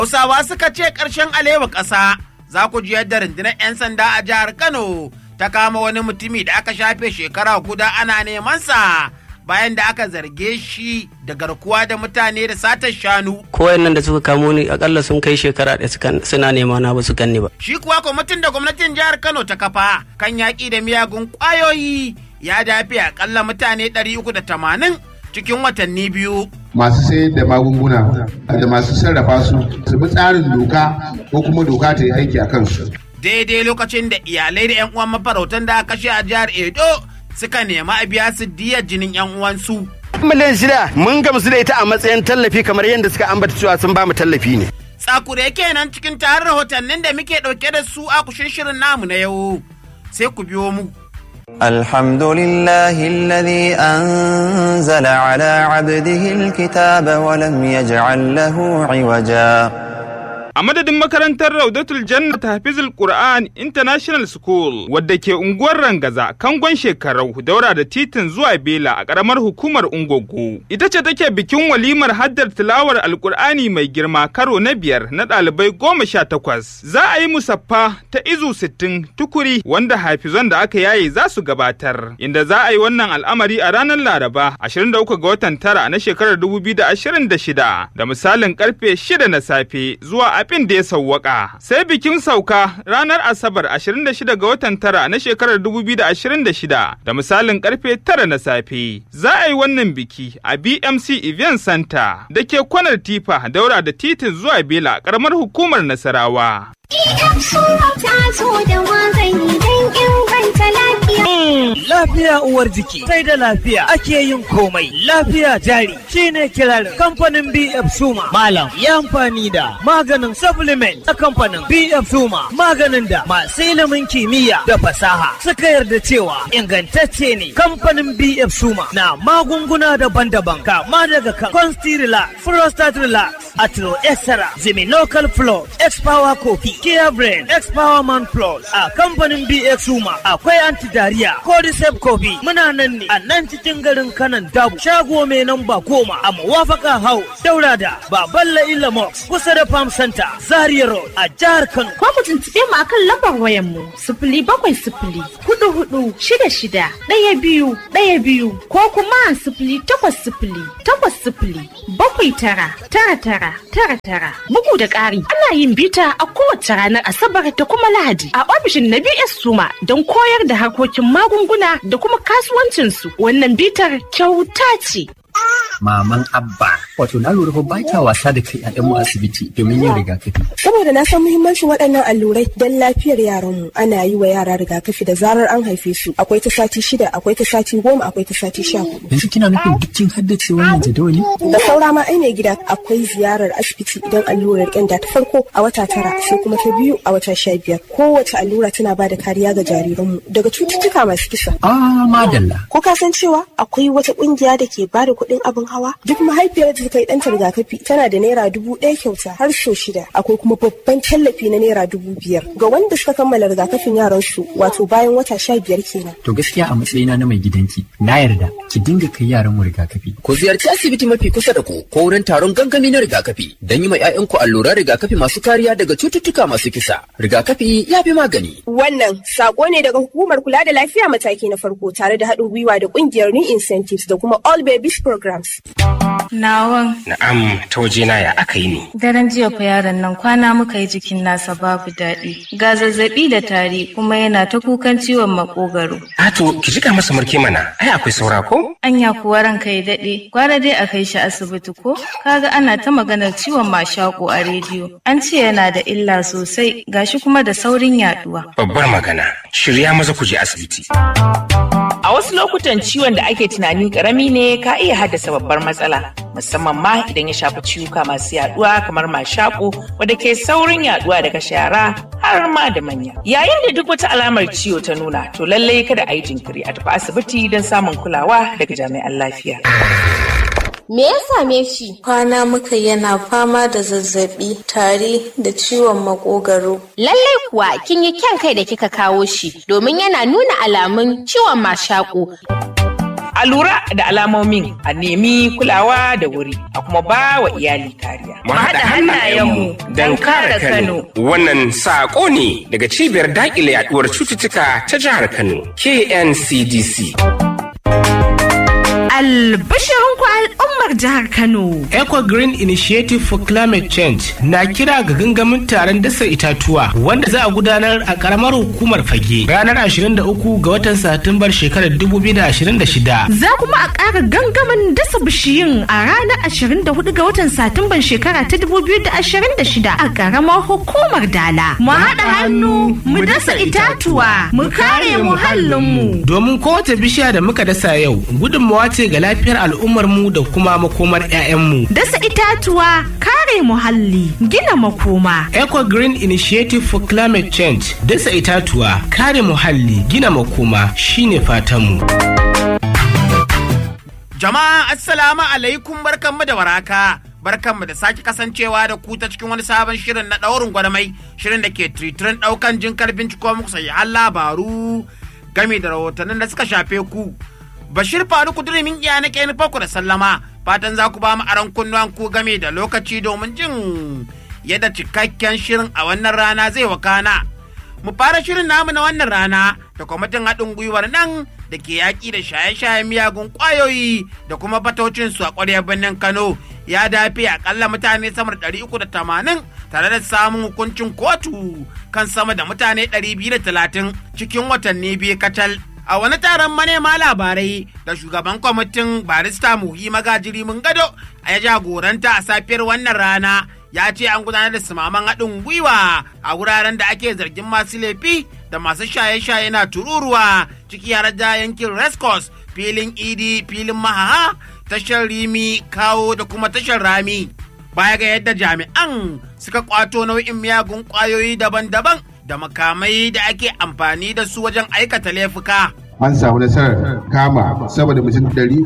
Hausawa suka ce ƙarshen alewa ƙasa za ku ji yadda rundunar 'yan sanda a jihar Kano ta kama wani mutumi da aka shafe shekara guda ana neman sa bayan da aka zarge shi da garkuwa da mutane da satar shanu. Kowayen nan da suka kamo ni akalla sun kai shekara da suna nema na ba su ganni ba. Shi kuwa kwamitin da gwamnatin jihar Kano ta kafa kan yaƙi da miyagun ƙwayoyi ya dafe akalla mutane 380 cikin watanni biyu. masu sayar da magunguna da masu sarrafa su su bi tsarin doka ko kuma doka ta yi aiki a kansu. Daidai lokacin da iyalai da 'yan uwan mafarautan da aka kashe a jihar Edo suka nema a biya su diyar jinin 'yan uwansu. miliyan shida mun gamsu da ita a matsayin tallafi kamar yadda suka ambata cewa sun ba mu tallafi ne. Tsakure kenan cikin tarin rahotannin da muke ɗauke da su a kushin shirin namu na yau. Sai ku biyo mu. الحمد لله الذي أنزل على عبده الكتاب ولم يجعل له عوجا A madadin makarantar Raudatul Janna ta Hafizul Qur'an International School wadda ke unguwar Rangaza, Kangon Shekarau, daura da titin zuwa Bela a ƙaramar hukumar Ungogo. Ita ce take bikin walimar haddar tilawar Alƙur'ani mai girma karo na biyar na ɗalibai goma sha takwas. Za a yi musaffa ta izu sittin tukuri wanda hafizan da aka yaye za su gabatar. Inda za a yi wannan al'amari a ranar Laraba 23 ga watan tara na shekarar 2026 da misalin karfe 6 na safe zuwa abin da ya sauwaka. Sai bikin sauka ranar Asabar 26 ga watan tara na shekarar 2026 da misalin karfe 9 na safe. Za a yi wannan biki a BMC Event Center da ke kwanar Tifa daura da titin zuwa Bela karamar hukumar Nasarawa. Lafiya uwar jiki, sai da lafiya ake yin komai. Lafiya jari shine kirarin kamfanin BF Suma. Malam ya amfani da maganin supplement na kamfanin BF Suma. Maganin da masu ilimin kimiyya da fasaha suka yarda cewa ingantacce ne. Kamfanin BF Suma na magunguna daban-daban kama daga kan Consti-Relax, Prostate Relax, Atro Extra, Local Plus, X-Power Coffee, Kia Brain, X-Power Man Plus. A kamfanin BF Suma akwai anti-diarrhea, Cordyceps Coffee. Muna nan ne a nan cikin garin kanan dabu. Shago mai namba goma a Mawafaka House, Daura da Baballa Ilamox, kusa da Farm Center, Zaria Road a jihar Kano. Ko ku tuntuɓe mu akan lambar wayan mu sifili bakwai sifili hudu hudu shida shida ɗaya biyu ɗaya biyu ko kuma sifili takwas sifili takwas sifili bakwai tara tara tara tara tara. Bugu da ƙari ana yin bita a kowace ranar Asabar da kuma Lahadi a ofishin na BS Suma don koyar da harkokin magunguna da kuma kasuwancinsu. Wannan bitar kyauta ce. maman abba wato na lura fa ba ta wasa da kai a mu asibiti domin yin rigakafi saboda na san muhimmancin waɗannan allurai don lafiyar yaranmu ana yi wa yara rigakafi da zarar an haife su akwai ta sati shida akwai ta sati goma akwai ta sati sha hudu yanzu kina nufin duk kin haddace wannan jadawali da saura ma ai mai gida akwai ziyarar asibiti idan allurar ƙyanda ta farko a wata tara sai kuma ta biyu a wata sha biyar kowace allura tana ba da kariya ga jariranmu daga cututtuka masu kisa ah madalla ko ka san cewa akwai wata ƙungiya da ke ba da kuɗin abin hawa duk mahaifiyar da ta kai ɗanta rigakafi tana da naira dubu ɗaya kyauta har so shida akwai kuma babban tallafi na naira dubu biyar ga wanda suka kammala rigakafin yaran su wato bayan wata sha biyar kenan. to gaskiya a matsayina na mai gidanki na yarda ki dinga kai yaran mu rigakafi. ku ziyarci asibiti mafi kusa da ku ko wurin taron gangami na rigakafi don yi ma 'ya'yanku alluran rigakafi masu kariya daga cututtuka masu kisa rigakafi ya fi magani. wannan sako ne daga hukumar kula da lafiya mataki na farko tare da haɗin gwiwa da ƙungiyar new incentives da kuma all babies programs. Nawan. Na'am, ta wajena ya aka yi ne. Daren jiya fa yaron nan kwana muka yi jikin nasa babu daɗi. Ga zazzaɓi da tari kuma yana ta kukan ciwon makogaro. Ato, ki jika masa murke mana, ai akwai saura ko? Anya kuwa ranka ya daɗe, gwara dai a kai shi asibiti ko? Kaga ana ta maganar ciwon mashaƙo a rediyo. An ce yana da illa sosai, gashi kuma da saurin yaɗuwa. Babbar magana, shirya maza ku je asibiti. A wasu lokutan ciwon da ake tunani karami ne ka iya haddasa babbar matsala, musamman ma idan ya shafi ciwuka masu yaduwa kamar mashaƙo wadda ke saurin yaduwa daga shara har ma da manya. Yayin da duk wata alamar ciwo ta nuna, to lallai kada a yi jinkiri a tafi asibiti don samun kulawa daga jami'an lafiya. Me ya same shi? Kwana muka yana fama da zazzabi, tari da ciwon makogaro. Lallai kuwa kin yi kyan kai da kika kawo shi domin yana nuna alamun ciwon mashaƙo. A lura da alamomin a nemi kulawa da wuri a kuma ba wa iyali kariya. Mu haɗa hannayenmu don kare Kano. Wannan saƙo ne daga cibiyar daƙile yaɗuwar cututtuka ta jihar Kano, KNCDC. Albashirinku al'ummar jihar Kano. Eco Green Initiative for Climate Change na kira ga gangamin taron dasa itatuwa wanda za a gudanar a karamar hukumar fage ranar 23 ga watan Satumbar shekarar 2026. Za kuma a ƙara gangamin dasa bishiyun a ranar 24 ga watan Satumban shekara ta 2026 a karamar hukumar Dala. Mu haɗa hannu mu dasa itatuwa mu kare muhallinmu. Domin kowace bishiya da muka dasa yau gudunmawa ce ga lafiyar al'ummarmu da kuma makomar 'ya'yanmu. Dasa itatuwa kare muhalli gina makoma. Eco Green Initiative for Climate Change dasa itatuwa kare muhalli gina makoma shine fatanmu. Jama'a assalamu alaikum barkanmu da waraka. Barkanmu da sake kasancewa da ku ta cikin wani sabon shirin na ɗaurin gwarmai shirin da ke tritirin ɗaukan jinkar binciko muku sahihan labaru game da rahotannin da suka shafe ku. Bashir Faru Kudurimin iya na ke nufa da sallama fatan za ku ba mu aron kunnuwan ku game da lokaci domin jin yadda cikakken shirin a wannan rana zai wakana. Mu fara shirin namu na wannan rana da kwamitin haɗin gwiwar nan da ke yaƙi da shaye-shayen miyagun ƙwayoyi da kuma batocin su a ƙwaryar birnin Kano ya dafe akalla mutane sama da ɗari uku da tamanin tare da samun hukuncin kotu kan sama da mutane ɗari biyu da talatin cikin watanni biyu kacal. a wani taron manema labarai da shugaban kwamitin barista muhi magajiri mun gado a ya jagoranta a safiyar wannan rana ya ce an gudanar da sumaman haɗin gwiwa a wuraren da ake zargin masu laifi da masu shaye-shaye na tururuwa ciki har da yankin rescos filin idi filin mahaha tashar rimi kawo da kuma tashar rami baya ga yadda jami'an suka kwato nau'in miyagun kwayoyi daban-daban da makamai da ake amfani da su wajen aikata laifuka. an samu nasarar kama saboda mutum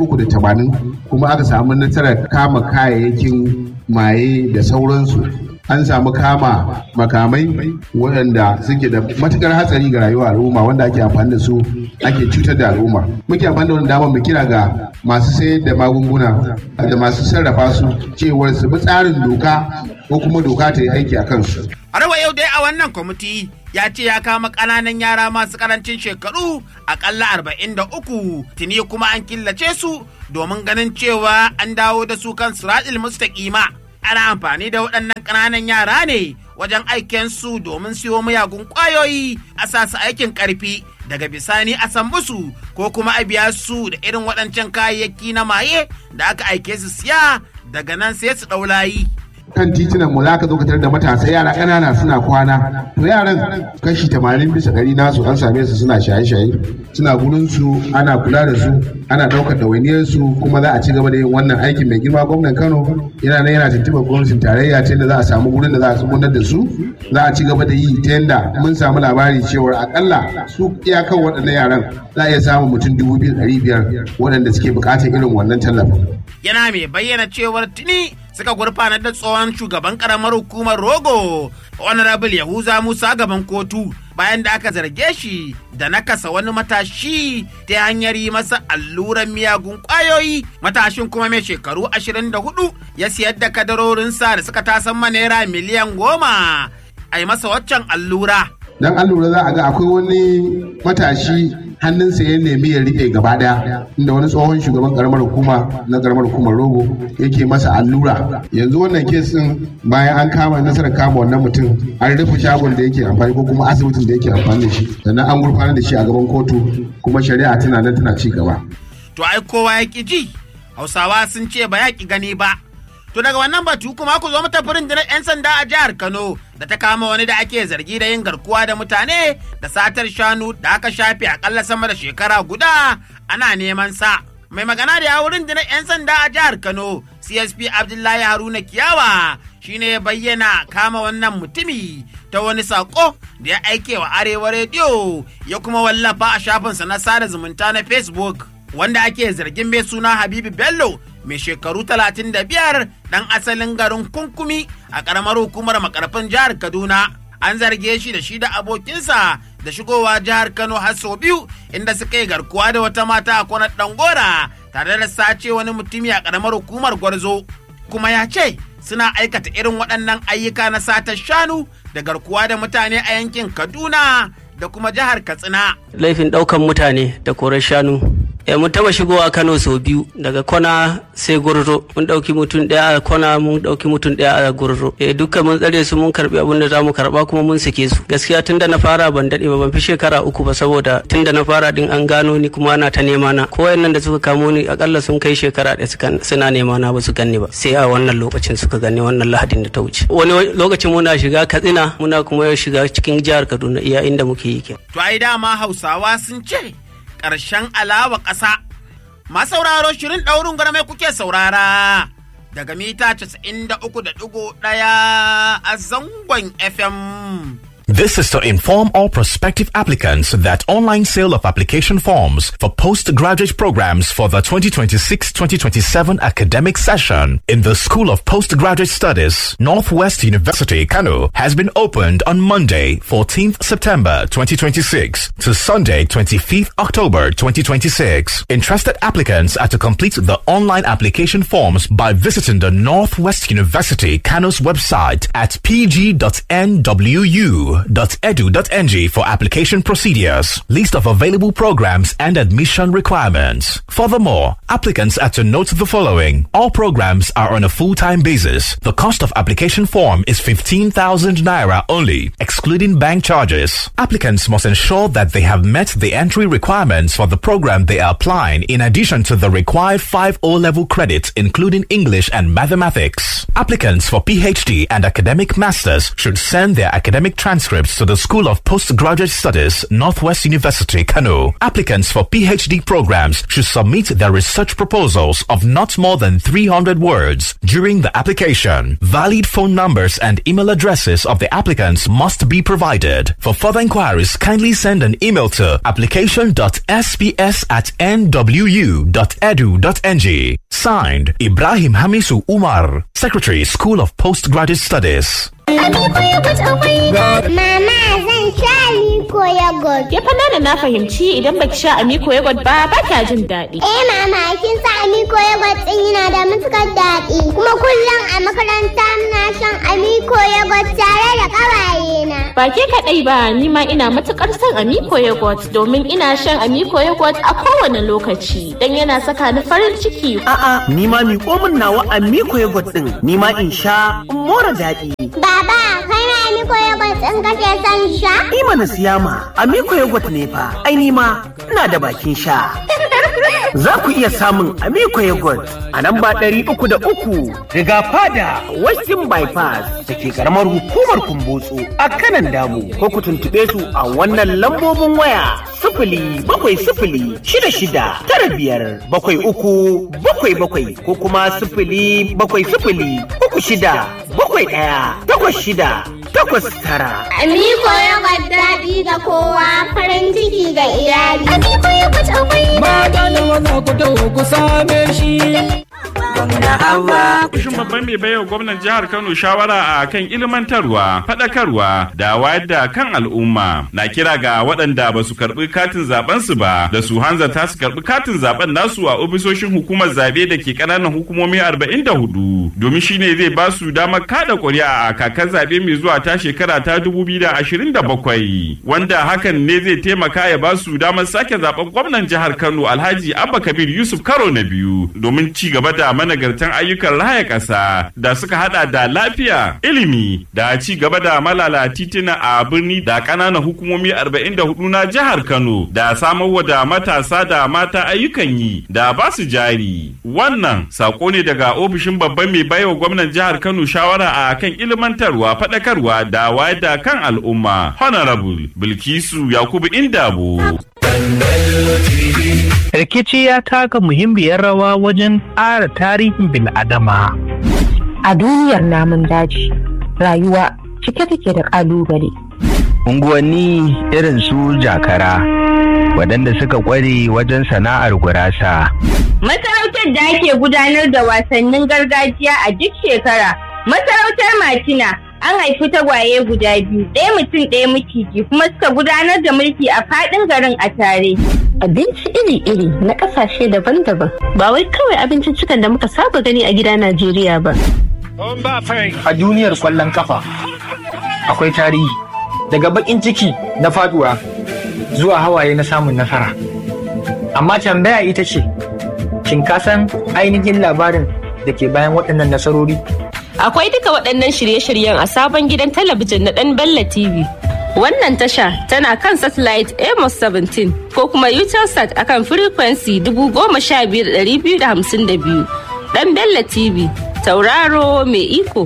380 kuma aka samu nasarar kama kayayyakin maye da sauransu an samu kama makamai waɗanda suke da matukar hatsari ga rayuwar al'umma wanda ake amfani da su ake cutar da al'umma muke amfani da wani damar mu kira ga masu sayar da magunguna da masu sarrafa su cewar su bi tsarin doka ko kuma doka ta yi aiki a kansu Har yau dai a wannan kwamiti ya ce ya kama ƙananan yara masu ƙarancin shekaru aƙalla arba'in da uku tuni kuma an killace su domin ganin cewa an dawo da su kan siratul mustaƙima. Ana amfani da waɗannan ƙananan yara ne wajen aiken su domin siyo miyagun ƙwayoyi a sasu aikin ƙarfi daga bisani a san musu ko kuma a biya su da irin waɗancan kayayyaki na maye da aka aike su siya daga nan sai su ɗau layi. kan titunan mu zaka zo ka tarar da matasa yara ƙanana suna kwana to yaran kashi tamanin bisa ɗari nasu an same su suna shaye-shaye suna gurin su ana kula da su ana ɗaukar ɗawainiyar su kuma za a ci gaba da yin wannan aikin mai girma gwamnan Kano yana nan yana tuntuɓar gwamnatin tarayya ta yadda za a samu gurin da za a tsugunar da su za a ci gaba da yi ta yadda mun samu labari cewa akalla su iyakan waɗannan yaran za a iya samun mutum dubu biyu ɗari biyar waɗanda suke buƙatar irin wannan tallafin. Yana mai bayyana cewar tuni suka gurfanar da tsohon shugaban karamar hukumar rogo honorable yahuza musa gaban kotu bayan da aka zarge shi da nakasa wani matashi ta hanyar yi masa alluran miyagun kwayoyi matashin kuma mai shekaru 24 ya siyar da kadarorinsa da suka tasan naira miliyan goma a yi masa waccan allura dan an lura za a ga akwai wani matashi hannunsa ya nemi ya rike gaba daya inda wani tsohon shugaban karamar hukuma na karamar hukumar rogo yake masa allura yanzu wannan kes din bayan an kama nasarar kama wannan mutum an rufe shagon da yake amfani ko kuma asibitin da yake amfani da shi sannan an gurfanar da shi a gaban kotu kuma shari'a tana nan tana ci gaba to ai kowa ya ki ji hausawa sun ce ba ya ki gani ba To daga wannan batu kuma ku zo mata furin 'yan sanda a jihar Kano da ta kama wani da ake zargi da yin garkuwa da mutane da satar shanu da aka shafe akalla sama da shekara guda ana neman sa. Mai magana da yawurin da 'yan sanda a jihar Kano CSP Abdullahi Haruna Kiyawa shine ya bayyana kama wannan mutumi ta wani sako da ya aike wa Arewa rediyo ya kuma wallafa a shafinsa na sada zumunta na Facebook wanda ake zargin mai suna Habibu Bello mai shekaru 35 ɗan asalin garin kunkumi a ƙaramar hukumar makarfin jihar kaduna an zarge shi da shi da abokinsa da shigowa jihar Kano har sau biyu inda suka yi garkuwa da wata mata a kwanar Dangora tare da sace wani mutumi a ƙaramar hukumar Gwarzo. Kuma ya ce suna aikata irin waɗannan ayyuka na satar shanu da garkuwa da mutane a yankin Kaduna da kuma jihar Katsina. laifin ɗaukan mutane da korar shanu e, mun taba shigowa kano sau biyu daga kwana sai gurzo mun ɗauki mutum ɗaya a kwana mun ɗauki mutum ɗaya a gurzo e, dukkan mun tsare su mun karɓi abin da za mu karɓa kuma mun sake su gaskiya tun da na fara ban daɗe ba ban fi shekara uku ba saboda tun da na fara din an gano ni kuma ana ta nema na ko nan da suka kamo ni akalla sun kai shekara ɗaya suka suna nema na ba su ganni ba sai a wannan lokacin suka ganni wannan lahadin da ta wuce wani lokacin muna shiga katsina muna kuma shiga cikin jihar kaduna iya inda muke yi kenan To ai dama Hausawa sun ce ƙarshen alawa ƙasa. Masu sauraro shirin ɗaurin gwarmai kuke saurara daga mita 93.1 a zangon FM. This is to inform all prospective applicants that online sale of application forms for postgraduate programs for the 2026-2027 academic session in the School of Postgraduate Studies, Northwest University, Kano, has been opened on Monday, 14th September 2026 to Sunday, 25th October 2026. Interested applicants are to complete the online application forms by visiting the Northwest University, Kano's website at pg.nwu edu.ng for application procedures, list of available programs and admission requirements. Furthermore, applicants are to note the following. All programs are on a full-time basis. The cost of application form is 15,000 naira only, excluding bank charges. Applicants must ensure that they have met the entry requirements for the program they are applying in addition to the required 5 O-level credits including English and mathematics. Applicants for PhD and academic masters should send their academic transcripts to the School of Postgraduate Studies, Northwest University, Kano. Applicants for PhD programs should submit their research proposals of not more than 300 words during the application. Valid phone numbers and email addresses of the applicants must be provided. For further inquiries, kindly send an email to application.sps at nwu.edu.ng. Signed, Ibrahim Hamisu Umar, Secretary, School of Postgraduate Studies. Mama zan sha Amiko yogurt. Ke fa na fahimci idan baki sha Amiko yogurt ba ba kya jin daɗi. Eh mama kin sa Amiko yogurt din yana da matukar daɗi. Kuma kullum a makaranta muna shan Amiko yogurt tare da ƙawaye na. Ba ke kaɗai ba ni ma ina matukar son Amiko yogurt domin ina shan Amiko yogurt a kowane lokaci dan yana saka ni farin ciki. A'a ni ma miƙo min nawa Amiko yogurt din ni ma in sha in more daɗi. Baba kai ma Amiko yogurt din kake son sha? Ni mana siya ma Amiko yogurt ne fa ai ni ma ina da bakin sha. Za ku iya samun Amiko yogurt a nan ba ɗari uku da uku riga fada Western Bypass da ke karamar hukumar Kumbotso a kanan damu ko ku tuntuɓe su a wannan lambobin waya sifili bakwai sifili shida shida tara biyar bakwai uku bakwai bakwai ko kuma sifili bakwai sifili uku shida bakwai ɗaya takwas shida takwas tara. Amiko yogurt daɗi ga kowa farin ciki ga iyali. Amiko yogurt akwai Maganin maza ku taho ku same shi. Kushin babban mai baiwa gwamnan jihar Kano shawara a kan ilmantarwa, faɗakarwa da wayar da kan al'umma. Na kira ga waɗanda ba su karɓi katin zaben su ba da su hanzarta su karɓi katin zaben nasu a ofisoshin hukumar zabe da ke ƙananan hukumomi 44 domin shine zai ba su damar kada ƙuri'a a kakar zabe mai zuwa ta shekara ta 2027 wanda hakan ne zai taimaka ya ba su damar sake zaben gwamnan jihar Kano Alhaji Abba Kabir Yusuf karo na biyu domin ci gaba da managartan ayyukan raya ƙasa da suka hada da lafiya, ilimi da ci gaba da malala titina a birni da ƙananan hukumomi 44 na jihar Kano da samarwa da matasa da mata ayyukan yi da ba su jari. Wannan sako ne daga ofishin babban mai baiwa gwamnan jihar Kano shawara a kan ilmantarwa, faɗakarwa da wayar da kan al'umma. Honorable Bilkisu Yakubu Indabo. Rikici ya taka muhimmiyar rawa wajen ƙara tarihin bil'adama. A duniyar namun daji, rayuwa cike take da ƙalubale. Unguwanni irin su jakara, waɗanda suka ƙware wajen sana'ar gurasa. Masarautar da ake gudanar da wasannin gargajiya a duk shekara, masarautar Matina an haifi tagwaye guda biyu, ɗaya mutum ɗaya miciji kuma suka gudanar da mulki a faɗin garin a tare. Abinci iri-iri na ƙasashe daban-daban ba wai kawai abinciccikan da muka saba gani a gida Najeriya ba. A duniyar kwallon kafa akwai tarihi daga bakin ciki na faduwa zuwa hawaye na samun nasara. Amma tambaya ita ce, shin ka san ainihin labarin da ke bayan waɗannan nasarori? Akwai duka waɗannan shirye-shiryen a sabon gidan talabijin na ɗan Bella TV. Wannan tasha tana kan satellite Amos 17 ko kuma Utelsat akan frequency 15252. Ɗan Bella TV, tauraro mai iko.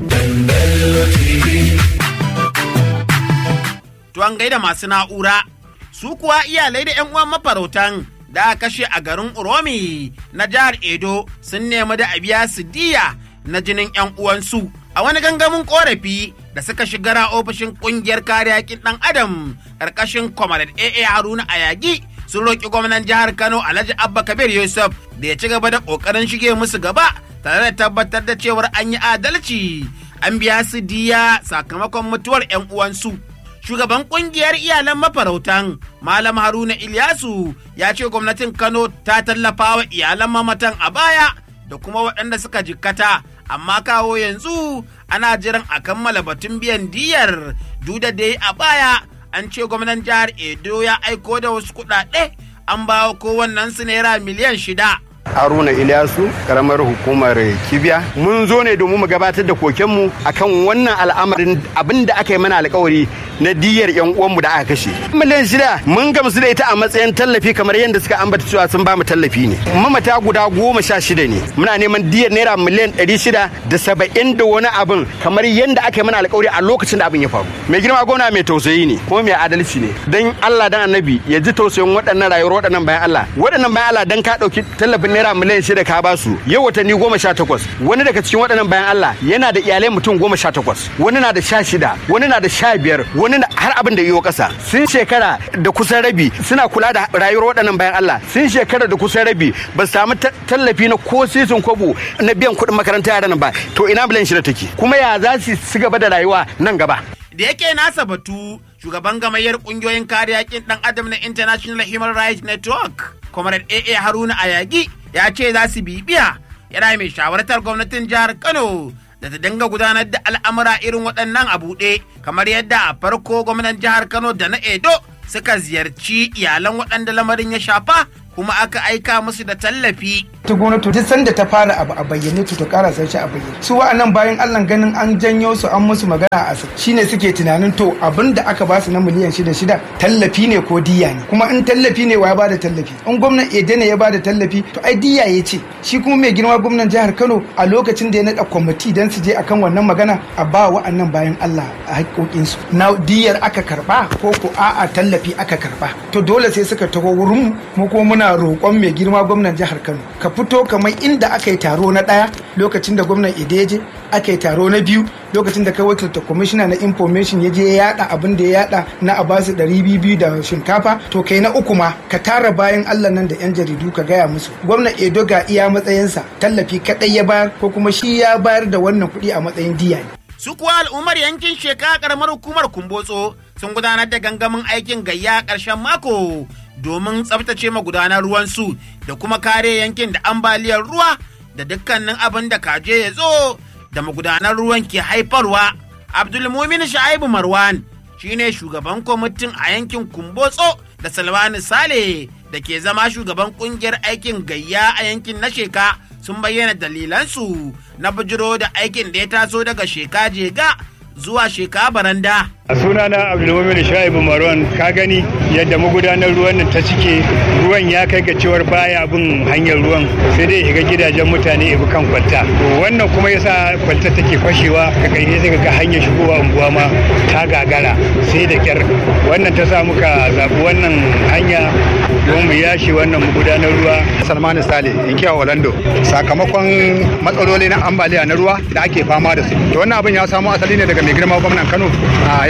To an gaida masu na'ura, su kuwa iyalai da 'yan uwan mafarautan da aka kashe a garin Uromi na jihar Edo sun nemi da a biya su diya na jinin 'yan uwansu a wani gangamin korafi da suka shigara ofishin kungiyar kare haƙƙin ɗan adam ƙarƙashin Comrade AA Haruna Ayagi sun roƙi gwamnan jihar Kano Alhaji Abba Kabir Yusuf da ya ci gaba da ƙoƙarin shige musu gaba tare da tabbatar da cewar an yi adalci an biya su diya sakamakon mutuwar 'yan uwansu. shugaban kungiyar iyalan mafarautan malam haruna ilyasu ya ce gwamnatin kano ta tallafa wa iyalan mamatan a baya da kuma waɗanda suka jikkata amma kawo yanzu ana jiran a kammala batun biyan diyar duda dai a baya an ce gwamnan jihar edo ya aiko da wasu kuɗaɗe an bawa kowannen su naira miliyan shida haruna ilyasu karamar hukumar kibiya mun zo ne domin mu gabatar da kokenmu akan wannan al'amarin abin da aka yi mana alkawari na diyar yan uwanmu da aka kashe miliyan shida mun gamsu da ita a matsayin tallafi kamar yadda suka ambata cewa sun ba mu tallafi ne mamata guda goma sha shida ne muna neman diyar naira miliyan ɗari shida da saba'in da wani abin kamar yadda aka yi mana alkawari a lokacin da abin ya faru mai girma gwamna mai tausayi ne kuma mai adalci ne dan Allah dan annabi ya ji tausayin waɗannan rayuwar waɗannan bayan Allah waɗannan bayan Allah dan ka ɗauki tallafin naira miliyan shida ka ba su yau watanni goma sha takwas wani daga cikin waɗannan bayan Allah yana da iyalai mutum goma sha takwas wani na da sha shida wani na da sha biyar wani har abin da yiwo ƙasa sun shekara da kusan rabi suna kula da rayuwar waɗannan bayan Allah sun shekara da kusan rabi ba su samu tallafi na ko sisin kwabo na biyan kuɗin makaranta yaran ba to ina miliyan shida take kuma ya za su ci gaba da rayuwa nan gaba da yake nasa batu shugaban gamayyar kungiyoyin kare yakin dan adam na international human rights network comrade aa haruna ayagi ya ce za su bibiya yana mai shawartar gwamnatin jihar kano da ta dinga gudanar da al'amura irin waɗannan a buɗe kamar yadda a farko gwamnan jihar kano da na edo suka ziyarci iyalan waɗanda lamarin ya shafa kuma aka aika musu da tallafi. ta gwamnati duk sanda ta fara abu a bayyane to ta kara sai shi a bayyane su wa'annan bayan Allah ganin an janyo su an musu magana a shine suke tunanin to abin da aka ba su na miliyan shida shida tallafi ne ko diya ne kuma in tallafi ne wa ya bada tallafi in gwamnan Ede ne ya bada tallafi to ai diya ya ce shi kuma mai girma gwamnan jihar Kano a lokacin da ya naɗa kwamiti dan su je akan wannan magana a ba wa'annan bayan Allah a haƙoƙinsu na diyar aka karba ko ko a'a tallafi aka karba to dole sai suka taho wurin mu ko muna roƙon mai girma gwamnan jihar Kano ka fito kamar inda aka yi taro na ɗaya lokacin da gwamnan Ideje aka yi taro na biyu lokacin da kai wakilta kwamishina na information ya je ya yada abin da ya yada na a basu ɗari biyu da shinkafa to kai na uku ma ka tara bayan Allah nan da yan jaridu ka gaya musu gwamnan Edo ga iya matsayinsa tallafi kaɗai ya bayar ko kuma shi ya bayar da wannan kuɗi a matsayin diya ne. Su kuwa al'ummar yankin shekara karamar hukumar Kumbotso sun gudanar da gangamin aikin gayya ƙarshen mako domin tsabtace magudanar ruwansu da kuma kare yankin da ambaliyar ruwa da dukkanin abin da kaje ya zo da magudanar ruwan ke haifarwa. Abdulmumin Sha'ibu Marwan shine shugaban kwamitin a yankin Kumbotso da Salwani Sale da ke zama shugaban kungiyar aikin gayya a yankin na sheka sun bayyana dalilansu na bijiro da aikin da ya taso daga sheka jega zuwa sheka baranda. a sunana abdulmumin shaibu marwan ka gani yadda magudanar ruwan nan ta cike ruwan ya kai ga cewar baya bin hanyar ruwan sai dai shiga gidajen mutane ibi kan kwalta to wannan kuma yasa kwalta take fashewa ka kai sai ga hanyar shigowa unguwa ma ta gagara sai da kyar wannan ta sa muka zaɓi wannan hanya don mu yashi wannan magudanar ruwa salmanu sale inkiya orlando sakamakon matsaloli na ambaliya na ruwa da ake fama da su to wannan abin ya samo asali ne daga mai girma gwamnan kano ya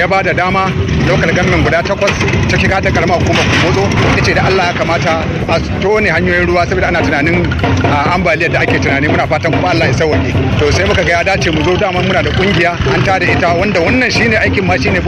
ba da dama lokal gamin guda takwas ciki ka ta karama hukumar kumozo ya ce da Allah ya kamata a tone hanyoyin ruwa saboda ana tunanin ambaliyar da ake tunani muna fatan kuma Allah ya sauke to sai muka ga ya dace mu zo dama muna da kungiya an tada ita wanda wannan shine aikin ma shine